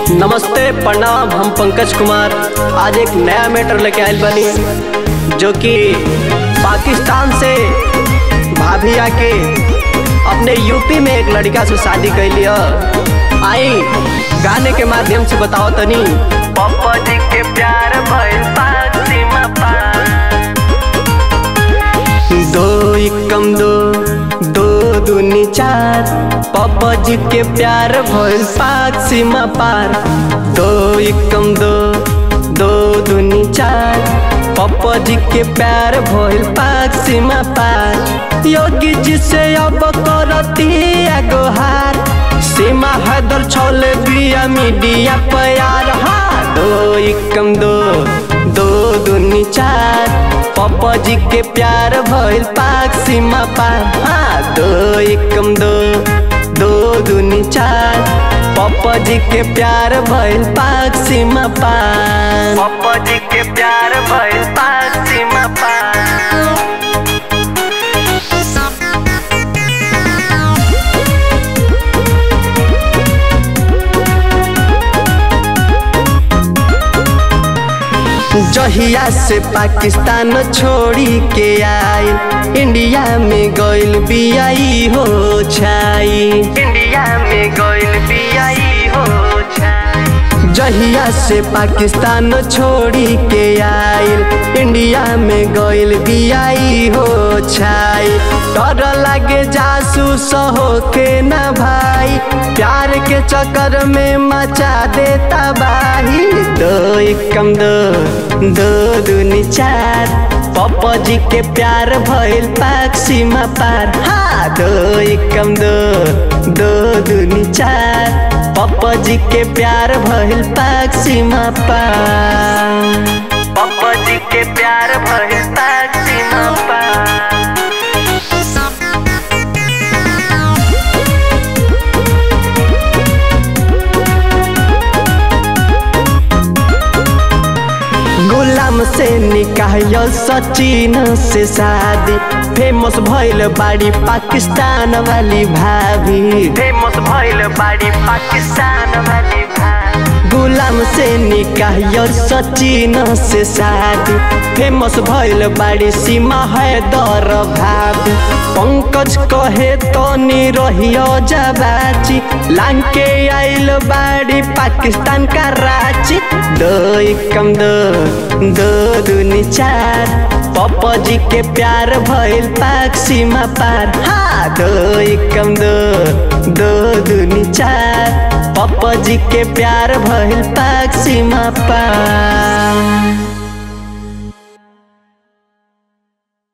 नमस्ते प्रणाम हम पंकज कुमार आज एक नया मैटर लेके आयल बनी जो कि पाकिस्तान से भाभी आके अपने यूपी में एक लड़का से शादी कैली ह। आई गाने के माध्यम से बताओ तनी पप्पा जी के प्यार भइल पाक सीमा पार दो एकम दो दो दूनी चार पापा जी के प्यार भइल पाक सीमा पार दो एकम दो दो दूनी चार पापा जी के प्यार भइल पाक सीमा पार योगी जी से अब करती गोहार सीमा हैदर छोले बिया मीडिया प्यार हाँ दो एकम दो दो दूनी चार पापा जी के प्यार भइल पाक सीमा पार हाँ दो एकम दो दो दूनी चार पापा जी के प्यार भइल पाक सीमा पार पप्पा जी के प्यार भइल पाक सीमा पार जहिया से पाकिस्तान छोड़ी के आइल इंडिया में गइल बियाई हो छाई इंडिया में गइल बियाई हो छाई जहिया से पाकिस्तान छोड़ी के आइल इंडिया में गइल बियाई हो छाई डर लागे जासूस हो के ना भाई प्यार के चक्कर में मचा देता बाही दो एकम दो दो दूनी चार पापा जी के प्यार भइल पाक सीमा पार हाँ दो एकम दो दो दूनी चार पापा जी के प्यार भइल पाक सीमा पार पप्पा जी के प्यार भइल पाक सीमा पार गुलाम से निकाह सचिन से शादी फेमस भइल बाड़ी पाकिस्तान वाली भाभी फेमस भइल बाड़ी पाकिस्तान वाली भाई गुलाम से निकाह सचिन से शादी फेमस भइल बाड़ी सीमा है दर भाभी पंकज कहे तो रहियो जबाची लांग के आइल बाड़ी पाकिस्तान का रांची दो एकम दो दो दूनी चार पापा जी के प्यार भइल पाक सीमा पार हाँ दो एकम दो दो दूनी चार पापा जी के प्यार भइल पाक सीमा पार